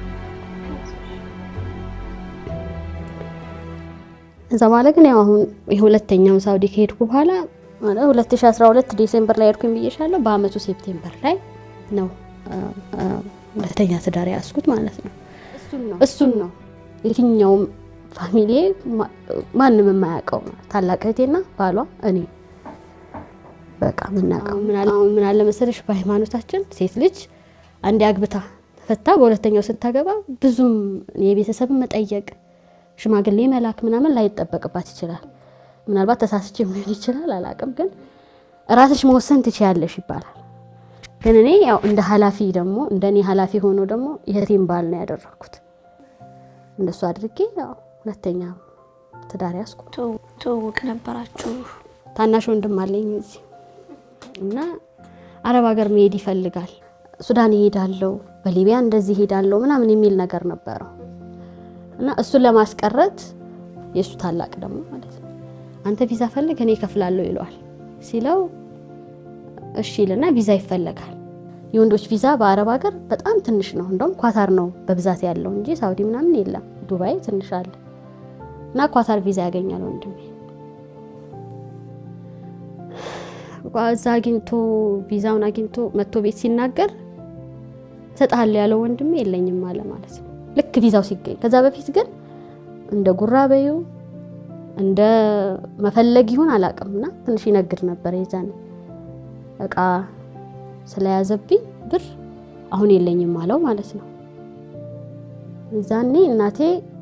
እዛ በኋላ ግን ያው አሁን የሁለተኛው ሳውዲ ከሄድኩ በኋላ ማለት 2012 ዲሴምበር ላይ ሄድኩኝ ብዬሻለሁ። በአመቱ ሴፕቴምበር ላይ ነው ሁለተኛ ትዳር ያዝኩት ማለት ነው። እሱን ነው የትኛውም ፋሚሊ ማንም የማያውቀው ታላቅ እህቴና ባሏ እኔ በቃ ምናውቀው ምን አለ መሰለሽ በሃይማኖታችን ሴት ልጅ አንዴ አግብታ ተፈታ በሁለተኛው ስታገባ ብዙም የቤተሰብን መጠየቅ ሽማግሌ መላክ ምናምን ላይጠበቅባት ይችላል። ምናልባት ተሳስቼ ሊሆን ይችላል አላውቅም፣ ግን ራስሽ መወሰን ትችያለሽ ይባላል። ግን እኔ ያው እንደ ኃላፊ ደግሞ እንደ እኔ ኃላፊ ሆኖ ደግሞ የእህቴን ባል ነው ያደረኩት። እንደሱ አድርጌ ያው ሁለተኛ ትዳር ያዝኩ። ትውውቅ ነበራችሁ? ታናሽ ወንድም አለኝ እዚህ እና አረብ ሀገር መሄድ ይፈልጋል። ሱዳን ይሄዳለው፣ በሊቢያ እንደዚህ ይሄዳለው ምናምን የሚል ነገር ነበረው እና እሱን ለማስቀረት የእሱ ታላቅ ደግሞ ማለት ነው አንተ ቪዛ ፈልግ እኔ እከፍላለሁ ይለዋል። ሲለው እሺ ይልና ቪዛ ይፈለጋል። የወንዶች ቪዛ በአረብ ሀገር በጣም ትንሽ ነው። እንደውም ኳታር ነው በብዛት ያለው እንጂ ሳውዲ ምናምን የለም። ዱባይ ትንሽ አለ እና ኳታር ቪዛ ያገኛል ወንድሜ። እዛ አግኝቶ ቪዛውን አግኝቶ መጥቶ ቤት ሲናገር እሰጥሃለሁ ያለው ወንድሜ የለኝም አለ ማለት ነው ልክ ቪዛው ሲገኝ። ከዛ በፊት ግን እንደ ጉራ በዩ እንደ መፈለግ ይሁን አላውቅም እና ትንሽ ይነግድ ነበር። የዛኔ እቃ ስለያዘብኝ ብር አሁን የለኝም አለው ማለት ነው። የዛኔ እናቴ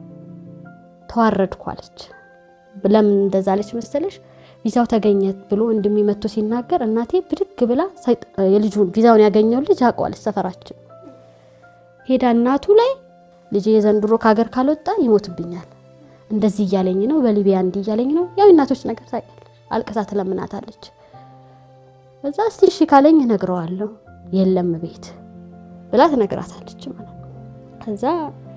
ተዋረድኩ አለች። ለምን እንደዛ አለች መሰለሽ? ቪዛው ተገኘ ብሎ ወንድሜ መጥቶ ሲናገር እናቴ ብድግ ብላ የልጁን ቪዛውን ያገኘውን ልጅ አውቀዋለች ሰፈራችን ሄዳ እናቱ ላይ ልጄ የዘንድሮ ከሀገር ካልወጣ ይሞትብኛል፣ እንደዚህ እያለኝ ነው፣ በሊቢያ እንዲህ እያለኝ ነው። ያው እናቶች ነገር ታውቂያለሽ። አልቅሳ ትለምናታለች። እዛ እስቲ እሺ ካለኝ እነግረዋለሁ፣ የለም ቤት ብላ ትነግራታለች ማለት ነው። ከዛ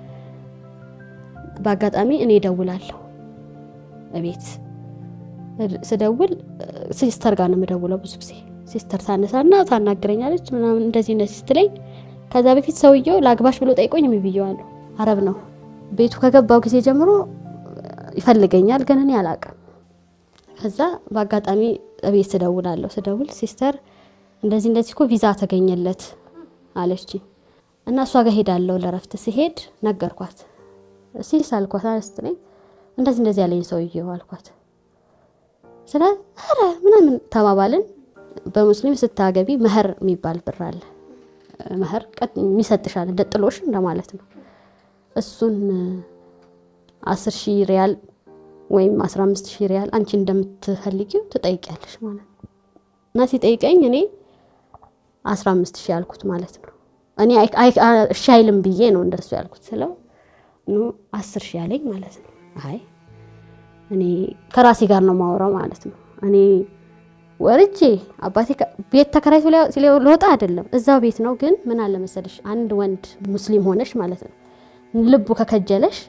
በአጋጣሚ እኔ እደውላለሁ እቤት ስደውል ሲስተር ጋር ነው የምደውለው ብዙ ጊዜ። ሲስተር ታነሳና ታናግረኛለች ምናምን እንደዚህ እንደዚህ ስትለኝ ከዛ በፊት ሰውየው ለአግባሽ ብሎ ጠይቆኝ ብዬዋለሁ። አረብ ነው። ቤቱ ከገባው ጊዜ ጀምሮ ይፈልገኛል፣ ግን እኔ አላውቅም። ከዛ በአጋጣሚ ቤት ስደውላለሁ። ስደውል ሲስተር እንደዚህ እንደዚህ እኮ ቪዛ ተገኘለት አለች እና እሷ ጋር ሄዳለሁ ለረፍት ሲሄድ ነገርኳት። ሲስ አልኳት ስትለኝ እንደዚህ እንደዚህ ያለኝ ሰውየው አልኳት። ስለ ኧረ ምናምን ተባባልን። በሙስሊም ስታገቢ መህር የሚባል ብር አለ መህር የሚሰጥሻል እንደ ጥሎሽ እንደማለት ነው። እሱን አስር ሺህ ሪያል ወይም አስራ አምስት ሺህ ሪያል አንቺ እንደምትፈልጊው ትጠይቂያለሽ ማለት ነው። እና ሲጠይቀኝ እኔ አስራ አምስት ሺህ ያልኩት ማለት ነው። እኔ እሺ አይልም ብዬ ነው እንደሱ ያልኩት ስለው አስር ሺህ ያለኝ ማለት ነው። አይ እኔ ከራሴ ጋር ነው ማወራው ማለት ነው። እኔ ወርጄ አባቴ ቤት ተከራይቶ ሊወጣ አይደለም፣ እዛው ቤት ነው። ግን ምን አለ መሰለሽ አንድ ወንድ ሙስሊም ሆነሽ ማለት ነው ልቡ ከከጀለሽ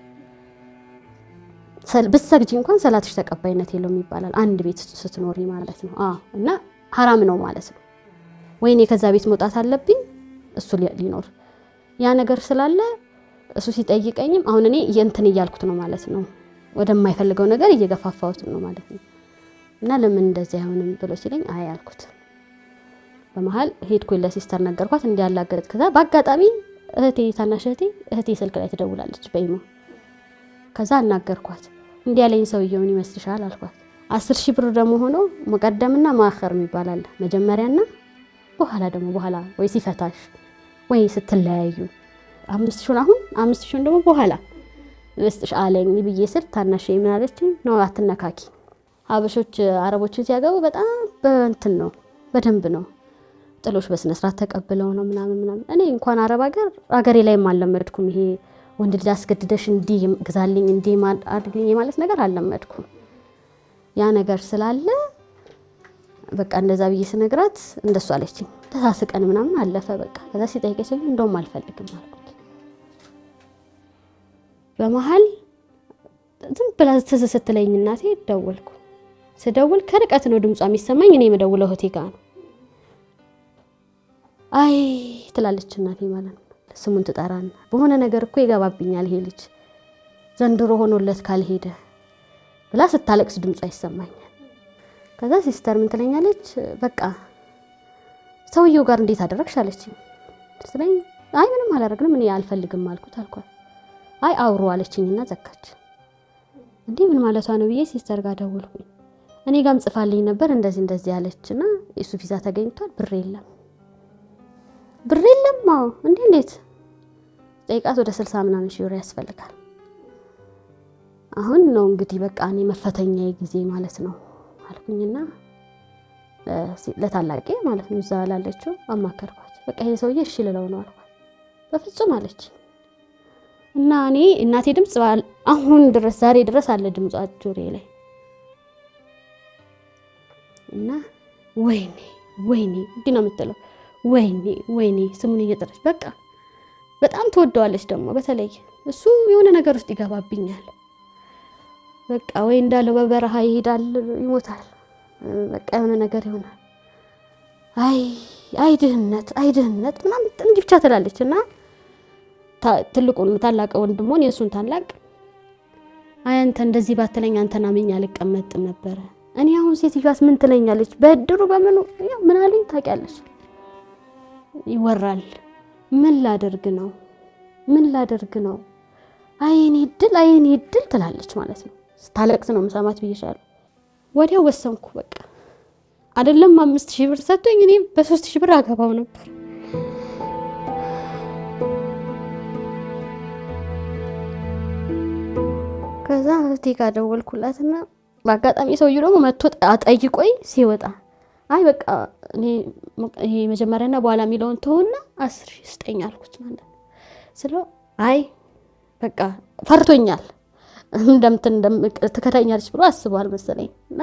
ብትሰግጂ እንኳን ሰላትሽ ተቀባይነት የለውም ይባላል፣ አንድ ቤት ስትኖሪ ማለት ነው። አዎ እና ሀራም ነው ማለት ነው። ወይኔ ከዛ ቤት መውጣት አለብኝ እሱ ሊኖር ያ ነገር ስላለ እሱ ሲጠይቀኝም አሁን እኔ የእንትን እያልኩት ነው ማለት ነው፣ ወደማይፈልገው ነገር እየገፋፋሁት ነው ማለት ነው። እና ለምን እንደዚህ አይሆንም ብሎ ሲለኝ አይ አልኩት። በመሀል ሄድኩኝ ለሲስተር ነገርኳት እንዲያላገጥ። ከዛ በአጋጣሚ እህቴ ታናሽ እህቴ እህቴ ስልክ ላይ ትደውላለች በኢሞ። ከዛ አናገርኳት። እንዲህ ያለኝ ሰውየው ምን ይመስልሻል አልኳት። አስር ሺህ ብር ደግሞ ሆኖ መቀደምና ማኸር የሚባል አለ። መጀመሪያና በኋላ ደግሞ በኋላ ወይ ሲፈታሽ ወይ ስትለያዩ አምስት ሺውን አሁን አምስት ሺውን ደግሞ በኋላ ልስጥሽ አለኝ ብዬ ስል ታናሽ ምን አለችኝ? ነው አትነካኪ ሀበሾች አረቦችን ሲያገቡ በጣም በእንትን ነው በደንብ ነው ጥሎሽ በስነ ስርዓት ተቀብለው ነው ምናምን ምናምን። እኔ እንኳን አረብ ሀገር ሀገሬ ላይም አልለመድኩም። ይሄ ወንድ ልጅ አስገድደሽ እንዲህ ግዛልኝ እንዲህ አድርግኝ የማለት ነገር አልለመድኩም። ያ ነገር ስላለ በቃ እንደዛ ብዬ ስነግራት እንደሱ አለችኝ። ተሳስቀን ምናምን አለፈ። በቃ ከዛ ሲጠይቀኝ ሰው እንደውም አልፈልግም አልኩት። በመሀል ዝም ብላ ትዝ ስትለኝ እናቴ ደወልኩ። ስደውል ከርቀት ነው ድምጿ የሚሰማኝ። እኔ የምደውለው እህቴ ጋ ነው። አይ ትላለች እናቴ ማለት ነው። ስሙን ትጠራና በሆነ ነገር እኮ ይገባብኛል ይሄ ልጅ ዘንድሮ ሆኖለት ካልሄደ ብላ ስታለቅስ ድምጿ ይሰማኛል። ከዛ ሲስተር ምን ትለኛለች፣ በቃ ሰውየው ጋር እንዴት አደረግሽ አለችኝ። ስለኝ አይ ምንም አላደረግንም እኔ አልፈልግም አልኩት አልኳት። አይ አውሩ አለችኝና ዘጋች። እንዲህ ምን ማለቷ ነው ብዬ ሲስተር ጋር ደወልኩኝ። እኔ ጋም ጽፋልኝ ነበር እንደዚህ እንደዚህ ያለችና የሱ ቪዛ ተገኝቷል፣ ብር የለም ብር የለም። አዎ እንዴ እንዴት ጠይቃት፣ ወደ ስልሳ ምናምን ሺህ ብር ያስፈልጋል። አሁን ነው እንግዲህ በቃ እኔ መፈተኛ ጊዜ ማለት ነው አልኩኝና ለታላቄ ማለት ነው እዛ ላለችው አማከርኳት። በቃ ይሄ ሰውዬ እሺ ልለው ነው አልኳት። በፍጹም አለች እና እኔ እናቴ ድምፅ አሁን ድረስ ዛሬ ድረስ አለ ድምጿ ጆሮዬ ላይ እና ወይኔ ወይኔ እንዲህ ነው የምትለው ወይኔ ወይኔ ስሙን እየጠራች በቃ በጣም ትወደዋለች። ደግሞ በተለይ እሱ የሆነ ነገር ውስጥ ይገባብኛል። በቃ ወይ እንዳለው በበረሃ ይሄዳል፣ ይሞታል። በቃ የሆነ ነገር ይሆናል። አይ አይ ድህነት፣ አይ ድህነት ምናምን እንዲህ ብቻ ትላለች እና ትልቁን ታላቅ ወንድሞን የእሱን ታላቅ አይ አንተ እንደዚህ ባትለኝ አንተን አምኜ አልቀመጥም ነበረ። እኔ አሁን ሴትዮዋስ ምን ትለኛለች? በእድሩ በምኑ ምን አለኝ ታውቂያለሽ? ይወራል። ምን ላደርግ ነው? ምን ላደርግ ነው? አይኔ ድል አይኔ ድል ትላለች ማለት ነው። ስታለቅስ ነው መሳማት ብዬሻለሁ። ወዲያው ወሰንኩ። በቃ አይደለም አምስት ሺህ ብር ሰጥቶኝ እኔ በሶስት ሺህ ብር አገባው ነበር። ከዛ እህቴ ጋር ደወልኩላትና በአጋጣሚ ሰውዬው ደግሞ መጥቶ አጠይቆኝ ሲወጣ አይ በቃ እኔ ይሄ መጀመሪያና በኋላ የሚለውን ተውና አስር ሺህ ስጠኝ አልኩት ማለት ነው። ስለው አይ በቃ ፈርቶኛል እንደምትን ትከታኛለች ብሎ አስቧል መሰለኝ እና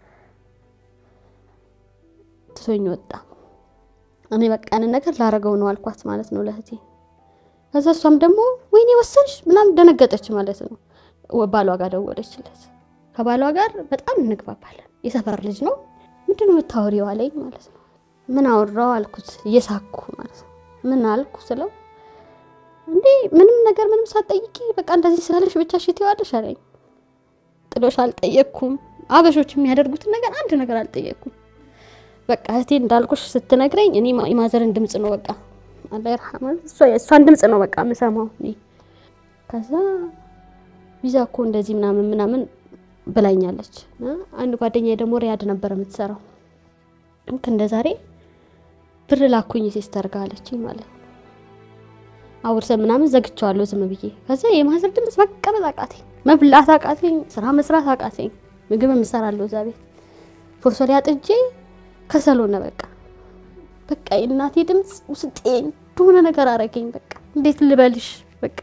ትቶኝ ወጣ። እኔ በቃ ያንን ነገር ላረገው ነው አልኳት ማለት ነው ለእህቴ። ከዛ እሷም ደግሞ ወይኔ ወሰንሽ ምናምን ደነገጠች ማለት ነው። ባሏ ጋር ደወለችለት። ከባሏ ጋር በጣም እንግባባለን። የሰፈር ልጅ ነው። ምንድን ነው የምታወሪው አለኝ ማለት ነው። ምን አወራው አልኩት እየሳኩ ማለት ነው። ምን አልኩ ስለው እንዴ ምንም ነገር ምንም ሳትጠይቂ በቃ እንደዚህ ስላለሽ ብቻ እሺ ትይዋለሽ አለኝ። ጥሎሽ አልጠየቅኩም። አበሾች የሚያደርጉትን ነገር አንድ ነገር አልጠየቅኩም። በቃ እህቴ እንዳልኩሽ ስትነግረኝ እኔ የማዘርን ድምፅ ነው በቃ አላህ ይርሐማት እሷን ድምፅ ነው በቃ የምሰማው እኔ ከዛ ቪዛ እኮ እንደዚህ ምናምን ምናምን ብላኛለች። አንድ ጓደኛ ደግሞ ሪያድ ነበር የምትሰራው። ልክ እንደ ዛሬ ብር ላኩኝ ሲስተር ጋር አለችኝ ማለት ነው። አውርሰን ምናምን ዘግቸዋለሁ ዝም ብዬ። ከዛ የማዘር ድምፅ መቀመጥ አቃተኝ፣ መብላት አቃተኝ፣ ስራ መስራት አቃተኝ። ምግብ የምሰራለሁ እዛ ቤት ፎርሶ ላይ አጥጄ ከሰል ሆነ በቃ በቃ የእናቴ ድምፅ ውስጤ እንደሆነ ነገር አረገኝ። በቃ እንዴት ልበልሽ በቃ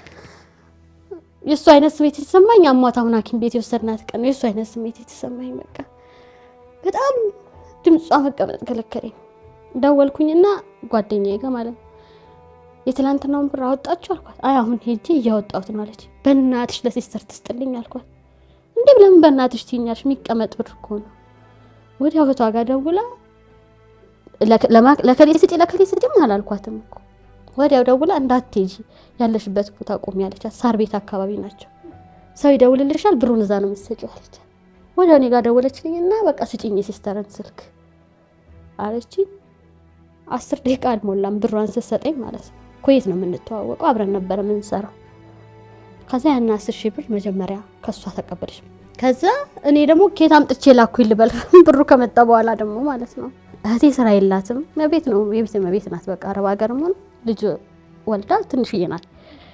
የእሱ አይነት ስሜት የተሰማኝ አሟት አሁን ሐኪም ቤት የወሰድናት ቀን ነው የእሱ አይነት ስሜት የተሰማኝ። በቃ በጣም ድምጿ መቀመጥ ከለከለኝ። ደወልኩኝና ጓደኛዬ ጋር ማለት ነው የትላንትናውን ብር አወጣችሁ አልኳት። አይ አሁን ሄጄ እያወጣሁት ነው አለች። በእናትሽ ለሲስተር ትስጥልኝ አልኳት። እንዴ ለምን በእናትሽ ትይኛለሽ? የሚቀመጥ ብር እኮ ነው። ወዲያው እህቷ ጋር ደውላ ለከሌ ስጪ ለከሌ ስጪም አላልኳትም እኮ ወዲያው ደውላ እንዳትሄጂ ያለሽበት ቦታ ቁሚ ያለቻት። ሳር ቤት አካባቢ ናቸው። ሰው ይደውልልሻል፣ ብሩን እዛ ነው የምትሰጪው አለቻት። ወዲያው እኔ ጋር ደወለችልኝ እና በቃ ስጪኝ የሲስተርን ስልክ አለችኝ። አስር ደቂቃ አልሞላም ብሯን ስትሰጠኝ ማለት ነው። ኩዌት ነው የምንተዋወቀው፣ አብረን ነበረ የምንሰራው። ከዛ ያን አስር ሺህ ብር መጀመሪያ ከሷ ተቀበለች። ከዛ እኔ ደግሞ ኬት አምጥቼ ላኩኝ ልበል ብሩ ከመጣ በኋላ ደግሞ ማለት ነው። እህቴ ስራ የላትም ቤት ነው የቤት ቤት ናት። በቃ አረብ ሀገርም ሆነ ልጅ ወልዳ ትንሽዬ ናት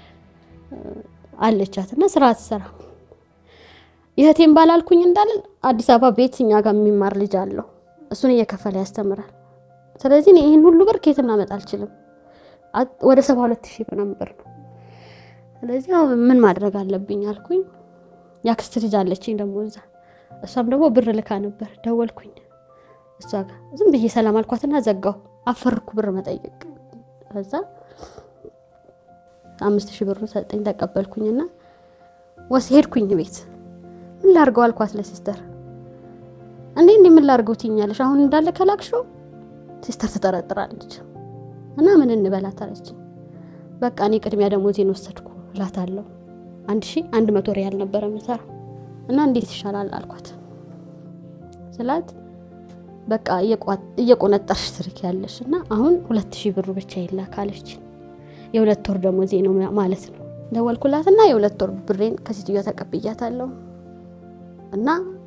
አለቻት እና ስራ አትሰራ። የእህቴን ባላልኩኝ እንዳለን አዲስ አበባ ቤት እኛ ጋር የሚማር ልጅ አለው እሱን እየከፈለ ያስተምራል። ስለዚህ እኔ ይህን ሁሉ ብር ኬት እናመጣ አልችልም። ወደ ሰባ ሁለት ሺህ ምናምን ብር ነው። ስለዚህ አሁን ምን ማድረግ አለብኝ አልኩኝ። ያክስት ልጅ አለችኝ ደግሞ እዛ፣ እሷም ደግሞ ብር ልካ ነበር። ደወልኩኝ እሷ ጋር ዝም ብዬ ሰላም አልኳትና ዘጋው። አፈርኩ ብር መጠየቅ ከዛ አምስት ሺህ ብሩ ሰጠኝ ተቀበልኩኝና ወስ ሄድኩኝ ቤት። ምን ላርገው አልኳት ለሲስተር። እንዴ እንዴ ምን ላርገው ትይኛለሽ? አሁን እንዳለ ከላክሽው ሲስተር ትጠረጥራለች። እና ምን እንበላት አለችኝ። በቃ እኔ ቅድሚያ ደሞዜን ወሰድኩ እላታለሁ። አንድ ሺ አንድ መቶ ሪያል ነበረ የምሰራው እና እንዴት ይሻላል አልኳት ስላት በቃ እየቆነጠርሽ ትርክ ያለሽ እና አሁን ሁለት ሺህ ብሩ ብቻ ይላክ አለች። የሁለት ወር ደሞዜ ነው ማለት ነው። ደወልኩላትና የሁለት ወር ብሬን ከሴትዮዋ ተቀብያታለሁ እና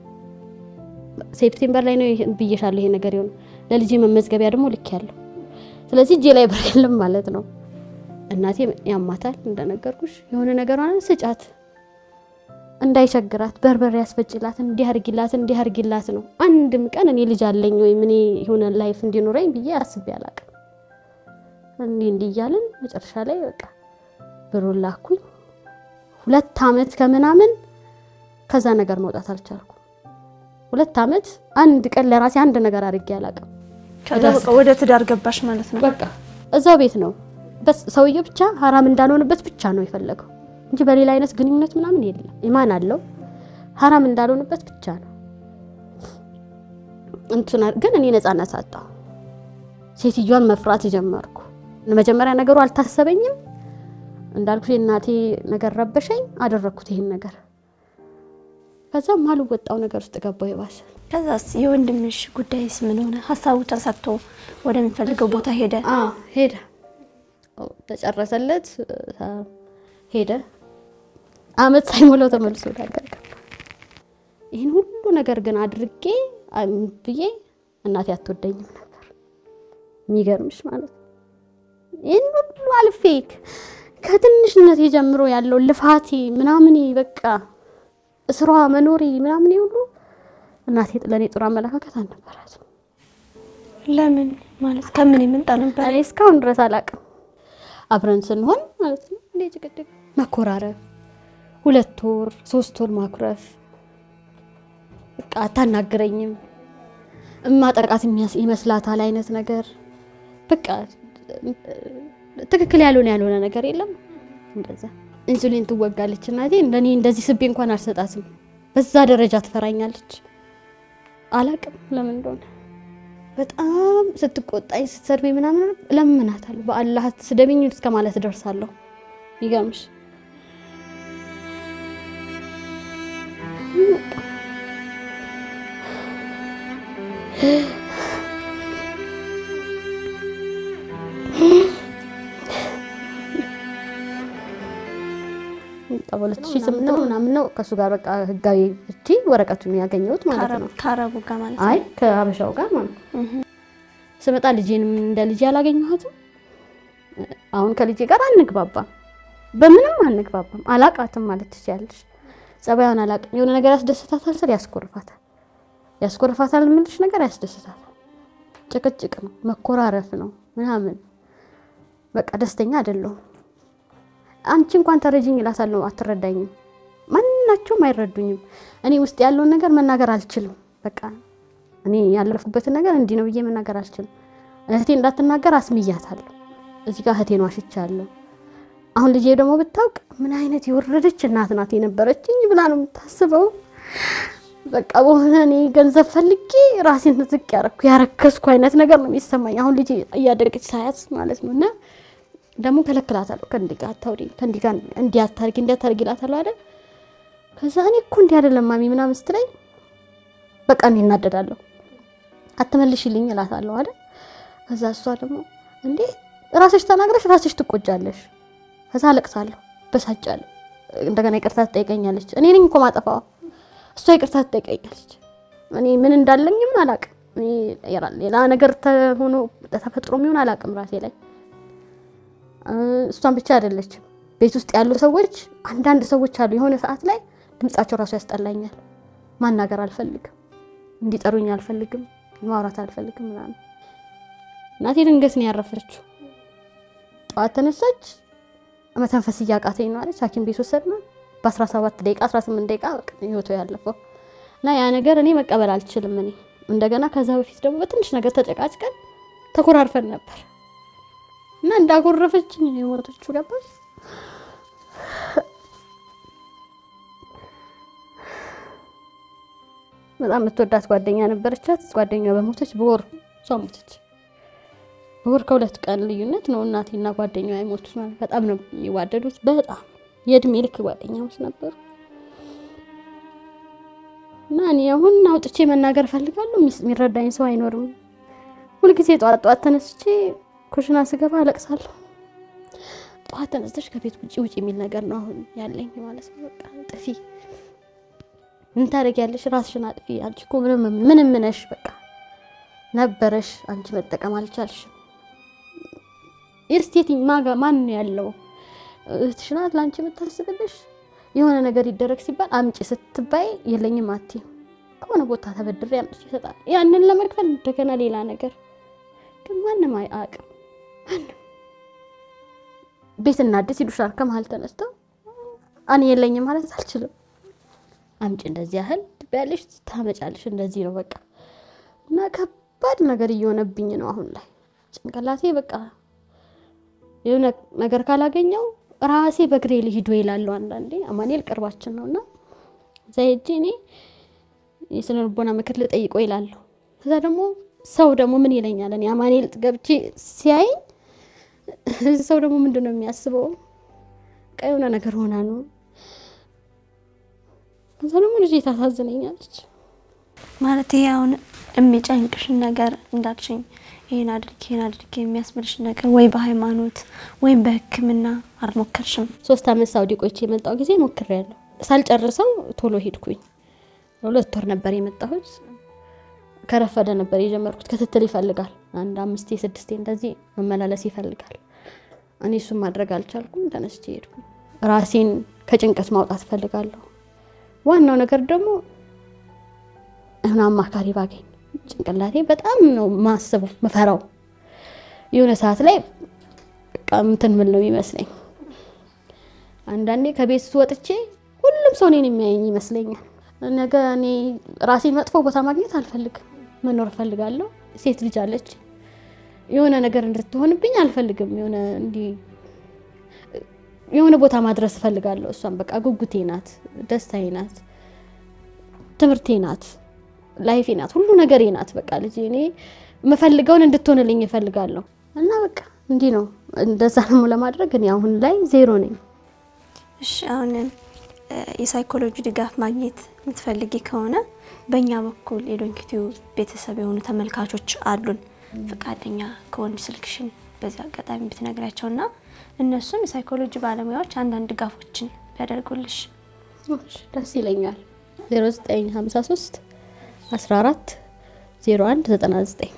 ሴፕቴምበር ላይ ነው ብዬሻለሁ ይሄ ነገር የሆነ ለልጄ መመዝገቢያ ደግሞ ልክ ያለው ስለዚህ እጄ ላይ ብር የለም ማለት ነው። እናቴ ያማታል እንደነገርኩሽ የሆነ ነገር ስጫት እንዳይቸግራት በርበሬ ያስፈጭላት እንዲህ አርጊላት እንዲህ አርጊላት ነው። አንድም ቀን እኔ ልጅ አለኝ ወይም እኔ የሆነ ላይፍ እንዲኖረኝ ብዬ አስቤ አላቅም። እንዲህ እንዲህ እያልን መጨረሻ ላይ በቃ ብሩን ላኩኝ። ሁለት አመት ከምናምን ከዛ ነገር መውጣት አልቻልኩም። ሁለት አመት አንድ ቀን ለራሴ አንድ ነገር አድርጌ አላቅም። ከዛ በቃ ወደ ትዳር ገባሽ ማለት ነው። በቃ እዛው ቤት ነው ሰውየው ብቻ ሀራም እንዳልሆንበት ብቻ ነው የፈለገው እንጂ በሌላ አይነት ግንኙነት ምናምን የለም። ኢማን አለው ሀራም እንዳልሆንበት ብቻ ነው። እንትና ግን እኔ ነፃነት አጣሁ። ሴትዮዋን መፍራት ጀመርኩ። መጀመሪያ ነገሩ አልታሰበኝም። እንዳልኩሽ የእናቴ ነገር ረበሸኝ፣ አደረግኩት ይሄን ነገር። ከዛም ማልወጣው ነገር ውስጥ ገባሁ የባሰ። ከዛስ የወንድምሽ ጉዳይስ ምን ሆነ? ሀሳቡ ተሳክቶ ወደሚፈልገው ቦታ ሄደ? ሄደ፣ ተጨረሰለት፣ ሄደ። አመት ሳይሞላው ተመልሶ ወደ ሀገር ገባ። ይህን ሁሉ ነገር ግን አድርጌ ብዬ እናቴ አትወደኝም ነበር። የሚገርምሽ ማለት ነው። ይህን ሁሉ አልፌ ከትንሽነት ጀምሮ ያለው ልፋቴ ምናምኔ በቃ እስሯ መኖሬ ምናምኔ ሁሉ እናቴ ለእኔ ጥሩ አመለካከት አልነበራትም። ለምን ማለት ከምን የምንጣ ነበር? እኔ እስካሁን ድረስ አላውቅም። አብረን ስንሆን ማለት ነው እንደ ጭቅጭቅ መኮራረፍ፣ ሁለት ወር ሶስት ወር ማኩረፍ፣ በቃ አታናግረኝም፣ እማጠቃት ይመስላታል አይነት ነገር በቃ ትክክል ያልሆነ ያልሆነ ነገር የለም። እንደዛ ኢንሱሊን ትወጋለች እናቴ። እንደኔ እንደዚህ ስቤ እንኳን አልሰጣትም። በዛ ደረጃ ትፈራኛለች። አላቅም ለምን እንደሆነ በጣም ስትቆጣኝ ስትሰድበኝ ምናምን እለምናታለሁ። በአላህ ስደብኝ እስከ ማለት ደርሳለሁ። ይገርምሽ በሁለት ሺህ ስምንት ነው ምናምን ነው ከእሱ ጋር በቃ ህጋዊ ፍቺ ወረቀቱን ያገኘሁት ማለት ነው። ከአረቡ ጋር ማለት ነው። አይ ከሀበሻው ጋር ማለት ነው። ስመጣ ልጄንም እንደ ልጄ አላገኘኋትም። አሁን ከልጄ ጋር አንግባባም፣ በምንም አንግባባም። አላቃትም ማለት ትችያለሽ። ጸባዩን አላቅም። የሆነ ነገር ያስደስታታል ስል ያስኮርፋታል፣ ያስኮርፋታል የምልሽ ነገር ያስደስታታል። ጭቅጭቅ ነው፣ መኮራረፍ ነው ምናምን በቃ ደስተኛ አይደለሁም። አንቺ እንኳን ተረጅኝ እላታለሁ፣ አትረዳኝም። ማናቸውም አይረዱኝም። እኔ ውስጥ ያለውን ነገር መናገር አልችልም። በቃ እኔ ያለፍኩበትን ነገር እንዲህ ነው ብዬ መናገር አልችልም። እህቴ እንዳትናገር አስምያታለሁ። እዚህ ጋር እህቴን ዋሽቻለሁ። አሁን ልጄ ደግሞ ብታውቅ ምን አይነት የወረደች እናት ናት የነበረችኝ ብላ ነው የምታስበው። በቃ በሆነ እኔ ገንዘብ ፈልጌ ራሴን ዝቅ ያረኩ ያረከስኩ አይነት ነገር ነው የሚሰማኝ አሁን ልጄ እያደረገች ሳያት ማለት ነው እና ደግሞ ከለክላታለሁ። ከእንዲህ ጋር አታውሪ፣ ከእንዲህ ጋር እንዲህ አታርጊ፣ እንዲህ አታርጊ እላታለሁ አይደል። ከዛ እኔ እኮ እንዲህ አይደለም ማሚ ምናምን ስትለኝ በቃ እኔ እናደዳለሁ። አትመልሽልኝ እላታለሁ አይደል። ከዛ እሷ ደግሞ እንዴ ራስሽ ተናግረሽ ራስሽ ትቆጫለሽ። ከዛ አለቅሳለሁ፣ በሳጫለሁ። እንደገና ይቅርታ ትጠይቀኛለች። እኔ ነኝ እኮ ማጠፋዋ፣ እሷ ይቅርታ ትጠይቀኛለች። እኔ ምን እንዳለኝም አላቅም። ሌላ ነገር ሆኖ ተፈጥሮ የሚሆን አላቅም ራሴ ላይ እሷን ብቻ አይደለችም። ቤት ውስጥ ያሉ ሰዎች አንዳንድ ሰዎች አሉ፣ የሆነ ሰዓት ላይ ድምጻቸው ራሱ ያስጠላኛል። ማናገር አልፈልግም፣ እንዲጠሩኝ አልፈልግም፣ ማውራት አልፈልግም ምናምን። እናቴ ድንገት ነው ያረፈችው። ጠዋት ተነሳች፣ መተንፈስ እያቃተኝ ነው አለች። ሐኪም ቤት ወሰድናት። በ17 ደቂቃ 18 ደቂቃ ህይወቷ ያለፈው እና ያ ነገር እኔ መቀበል አልችልም። እኔ እንደገና ከዛ በፊት ደግሞ በትንሽ ነገር ተጨቃጭቀን ተኮራርፈን ነበር እና እንዳጎረፈችኝ ነው የሞተችው። ገባሽ? በጣም የምትወዳት ጓደኛ ነበረቻት። ጓደኛ በሞተች በወር እሷ ሞተች። በወር ከሁለት ቀን ልዩነት ነው እናቴና ጓደኛዋ የሞቱት ማለት በጣም ነው የሚዋደዱት። በጣም የእድሜ ልክ ጓደኛሞች ነበሩ እና እኔ አሁን አውጥቼ መናገር እፈልጋለሁ። የሚረዳኝ ሰው አይኖርም። ሁልጊዜ ጠዋት ጠዋት ተነስቼ ኩሽና ስገባ አለቅሳለሁ። ጠዋት ተነስተሽ ከቤት ውጭ ውጭ የሚል ነገር ነው አሁን ያለኝ ማለት ነው። በቃ ጥፊ ምን ታደርጊያለሽ? ራስሽን አጥፊ። አንቺ እኮ ምንም ምንም ነሽ፣ በቃ ነበረሽ፣ አንቺ መጠቀም አልቻልሽም። ኢርስቴቲ ማጋ ማን ነው ያለው? እህትሽ ናት ለአንቺ የምታስብልሽ። የሆነ ነገር ይደረግ ሲባል አምጪ ስትባይ የለኝም አትይም። ከሆነ ቦታ ተበድሬ አምጪ ይሰጣል። ያንን ለመክፈል እንደገና ሌላ ነገር ግን ማንም አያውቅም። ማንም ቤት እናድስ ይሉሻል። ከመሀል ተነስተው እኔ የለኝም ማለት አልችልም። አምጪ እንደዚህ ያህል ትበያለሽ፣ ታመጫለሽ። እንደዚህ ነው በቃ እና ከባድ ነገር እየሆነብኝ ነው አሁን ላይ ጭንቅላቴ በቃ የሆነ ነገር ካላገኘው ራሴ በእግሬ ልሂዶ ይላለሁ። አንዳንዴ አማኑኤል ቅርባችን ነው እና እዛ ሄጄ እኔ የስነ ልቦና ምክር ልጠይቆ ይላለሁ። ከዛ ደግሞ ሰው ደግሞ ምን ይለኛል? እኔ አማኑኤል ገብቼ ሲያይኝ ሰው ደግሞ ምንድን ነው የሚያስበው? በቃ የሆነ ነገር ሆና ነው። ከዛ ደግሞ ልጅ ታሳዝነኛለች። ማለት ይሄ አሁን የሚጨንቅሽን ነገር እንዳልሽኝ ይሄን አድርጌ ይሄን አድርጌ የሚያስብልሽን ነገር ወይ በሃይማኖት ወይም በሕክምና አልሞከርሽም? ሶስት አመት ሳውዲ ቆይቼ የመጣው ጊዜ ሞክሬያለሁ። ሳልጨርሰው ቶሎ ሄድኩኝ። ሁለት ወር ነበር የመጣሁት። ከረፈደ ነበር የጀመርኩት። ክትትል ይፈልጋል። አንድ አምስቴ ስድስቴ እንደዚህ መመላለስ ይፈልጋል። እኔ እሱን ማድረግ አልቻልኩም። ተነስቼ ሄድኩ። ራሴን ከጭንቀት ማውጣት እፈልጋለሁ። ዋናው ነገር ደግሞ እህን አማካሪ ባገኝ ጭንቅላቴ በጣም ነው ማስበው መፈራው። የሆነ ሰዓት ላይ በቃ እንትን ምን ነው ይመስለኝ። አንዳንዴ ከቤት ወጥቼ ሁሉም ሰው እኔን የሚያየኝ ይመስለኛል። ነገ እኔ ራሴን መጥፎ ቦታ ማግኘት አልፈልግም። መኖር እፈልጋለሁ። ሴት ልጅ አለች። የሆነ ነገር እንድትሆንብኝ አልፈልግም። የሆነ እንዲህ የሆነ ቦታ ማድረስ እፈልጋለሁ። እሷም በቃ ጉጉቴ ናት፣ ደስታዬ ናት፣ ትምህርቴ ናት፣ ላይፌ ናት፣ ሁሉ ነገሬ ናት። በቃ ልጅ እኔ የምፈልገውን እንድትሆንልኝ እፈልጋለሁ እና በቃ እንዲህ ነው። እንደዛ ደግሞ ለማድረግ እኔ አሁን ላይ ዜሮ ነኝ። እሺ አሁን የሳይኮሎጂ ድጋፍ ማግኘት የምትፈልጊ ከሆነ በእኛ በኩል የዶንኪቲው ቤተሰብ የሆኑ ተመልካቾች አሉን። ፈቃደኛ ከሆን ስልክሽን በዚህ አጋጣሚ ብትነግሪያቸውና እነሱም የሳይኮሎጂ ባለሙያዎች አንዳንድ ድጋፎችን ቢያደርጉልሽ ደስ ይለኛል። 0953 14 01 99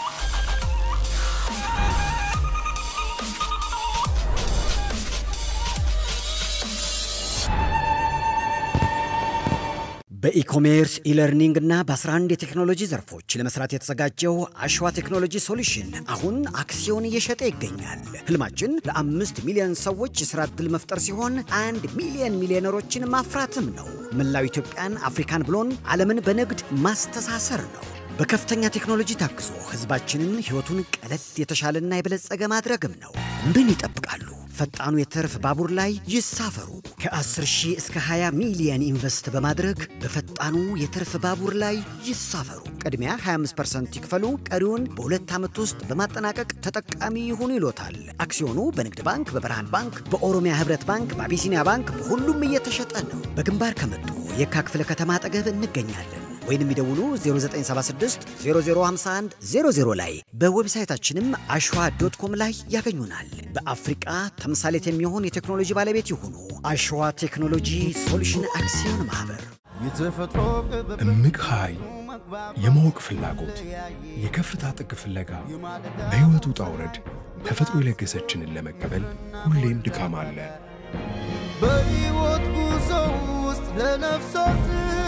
በኢኮሜርስ ኢለርኒንግ እና በ11 የቴክኖሎጂ ዘርፎች ለመስራት የተዘጋጀው አሸዋ ቴክኖሎጂ ሶሉሽን አሁን አክሲዮን እየሸጠ ይገኛል። ህልማችን ለአምስት ሚሊዮን ሰዎች የሥራ ዕድል መፍጠር ሲሆን አንድ ሚሊዮን ሚሊዮነሮችን ማፍራትም ነው። መላው ኢትዮጵያን፣ አፍሪካን ብሎን ዓለምን በንግድ ማስተሳሰር ነው። በከፍተኛ ቴክኖሎጂ ታግዞ ህዝባችንን ሕይወቱን ቀለል የተሻለና የበለጸገ ማድረግም ነው። ምን ይጠብቃሉ? ፈጣኑ የትርፍ ባቡር ላይ ይሳፈሩ። ከ10 ሺህ እስከ 20 ሚሊየን ኢንቨስት በማድረግ በፈጣኑ የትርፍ ባቡር ላይ ይሳፈሩ። ቅድሚያ 25% ይክፈሉ፣ ቀሪውን በሁለት ዓመት ውስጥ በማጠናቀቅ ተጠቃሚ ይሁኑ ይሎታል። አክሲዮኑ በንግድ ባንክ፣ በብርሃን ባንክ፣ በኦሮሚያ ህብረት ባንክ፣ በአቢሲኒያ ባንክ በሁሉም እየተሸጠ ነው። በግንባር ከመጡ የካ ክፍለ ከተማ አጠገብ እንገኛለን። ወይንም ይደውሉ 0976 0051 00 ላይ በዌብሳይታችንም አሸዋ ዶት ኮም ላይ ያገኙናል። በአፍሪቃ ተምሳሌት የሚሆን የቴክኖሎጂ ባለቤት ይሁኑ። አሸዋ ቴክኖሎጂ ሶሉሽን አክሲዮን ማህበር። እምቅ ኃይል፣ የማወቅ ፍላጎት፣ የከፍታ ጥግ ፍለጋ፣ በሕይወት ውጣ ውረድ ተፈጥሮ የለገሰችንን ለመቀበል ሁሌም ድካም አለ። በሕይወት ጉዞ ውስጥ ለነፍሳት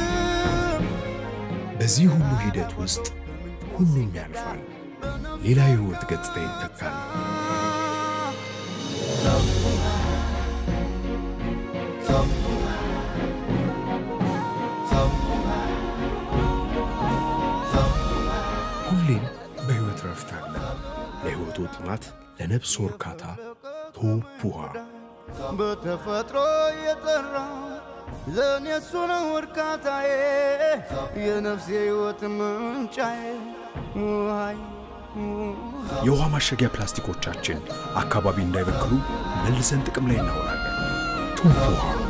በዚህ ሁሉ ሂደት ውስጥ ሁሉም ያልፋል። ሌላ የሕይወት ገጽታ ይተካል። ሁሌም በሕይወት ረፍት አለ። ለሕይወቱ ጥማት፣ ለነፍስ እርካታ ቶፕ ውሃ በተፈጥሮ የጠራ ለእኔ እሱ ነው እርካታዬ የነፍሴ ሕይወት ምንጫዬ ውሃይ የውሃ ማሸጊያ ፕላስቲኮቻችን አካባቢ እንዳይበክሉ መልሰን ጥቅም ላይ እናውላለን። ቱቦ ውሃ